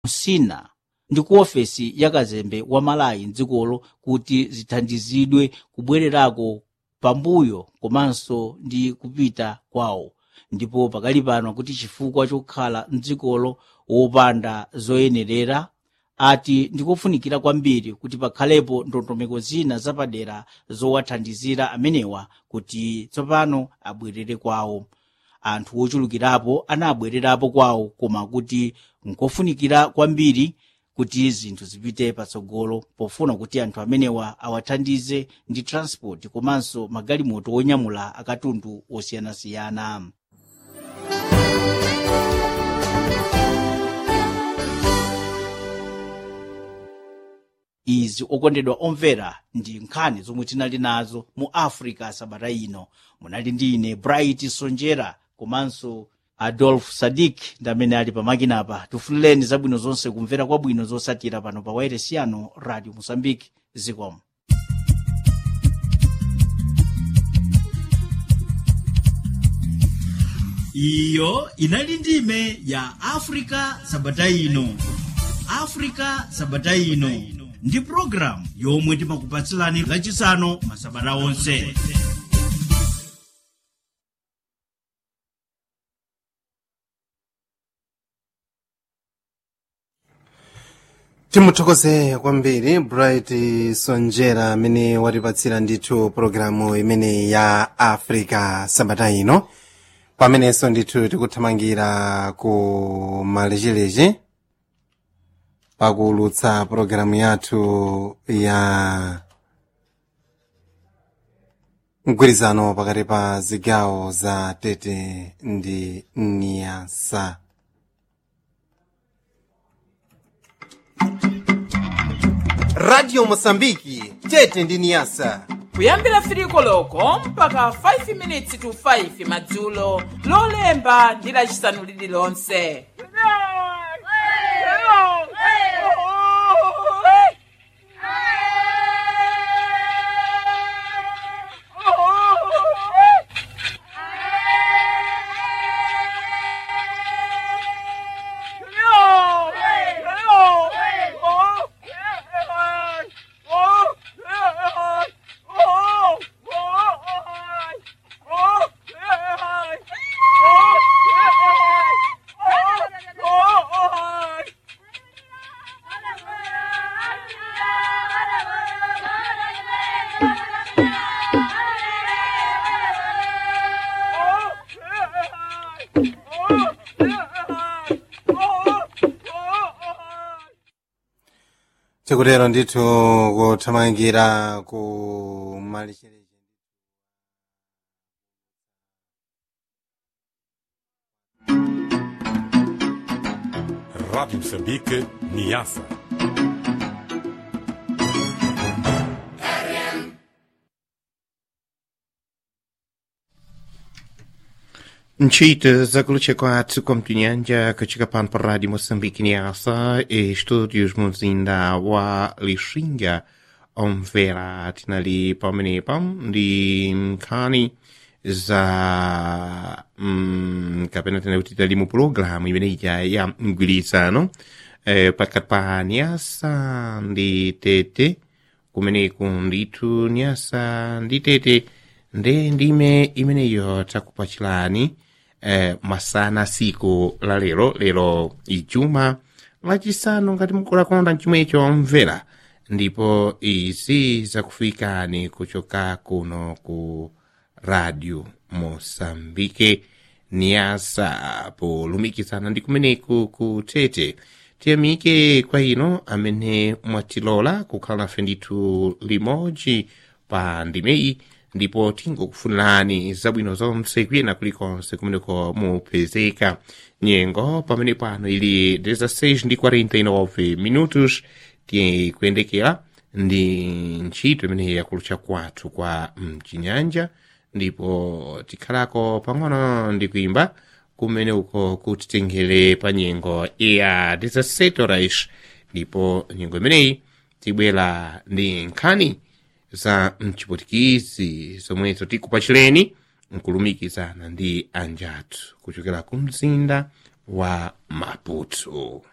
msina ndi ku ofesi ya kazembe wa malawi mdzikolo kuti zithandizidwe kubwererako pambuyo komanso ndi kupita kwawo ndipo pakali pano kuti chifukwa chokhala mdzikolo wopanda zoyenerera ati ndikofunikira kwambiri kuti pakhalepo ndondomeko zina zapadera zowathandizira amenewa kuti tsopano abwerere kwawo anthu ochulukirapo anabwererapo kwawo koma kuti nkofunikira kwambiri kuti zinthu zipite patsogolo pofuna kuti anthu amenewa awathandize ndi transport komanso magalimoto onyamula akatundu osiyanasiyana izi okondedwa omvera ndi nkhani zomwe tinali nazo mu africa sabata ino munali ndi ine bright sonjera komanso adolf sadik ndi amene ali pamakinapa tifunireni zabwino zonse kumvera kwabwino zosatira pano pa wairesi yanu radio mozambique zikomo iyo inali ndime ya africa sabata ino africa sabata ino ndi programu yomwe timakupatsilani lachisanu masabata onse timuthokoze kwambiri bright sonjera amene watipatsira ndithu pologalamu imene ya africa sabata ino pamenenso ndithu tikuthamangira ku malechereche pakuulutsa pologalamu yathu ya mgwirizano pakati pa zigawo za tete ndi niyasa radio mosambiki tete ndi niyasa kuyambira firiko loko mpaka 5 minutes to 5 madzulo lolemba ndi lacisanu lililonse tikutero ndithu kuthamangira ku malechereche Rádio Moçambique, Niassa. Nchita zakulucha kwathu kwa mtinyanja katika pano pa rádio Moçambique Niassa e estúdios muzinda wa Lixinga omvera tinali pamenepa ndi nkhani za mm, kapena tena kuti tali mu pulogalamu imeneija ya mgwirizano eh, pakati pa Niassa ndi Tete kumeneku ndithu Niassa ndi Tete nde ndime imeneyo takupachilani eh, masana siku la lero lero ijuma lachisanu ngati mukulakonda chomwecho mvera ndipo izi zakufikani kuchoka kuno ku radio mosambike niasa polumikizana ndi kumeneku ku tete tiyamike kwa ino amene mwatilola kukhala nafe ndithu limodzi pa ndimeyi ndipo tingokufunirani zabwino zonse kuyena kulikonse kumeneko mupezeka nyengo pamene pano ili 16 ndi 49 minutos tikuyendekera ndi ntchito imeneyi yakulucha kwathu kwa mchinyanja ndipo tikhalako pang'ono ndi kuimba kumene uko kutitengere pa nyengo ya 17 horas ndipo nyengo imeneyi tibwera ndi nkhani za mchipotikizi zomwezo tikupachireni nkulumikizana ndi anjathu kuchokera ku mzinda wa maputo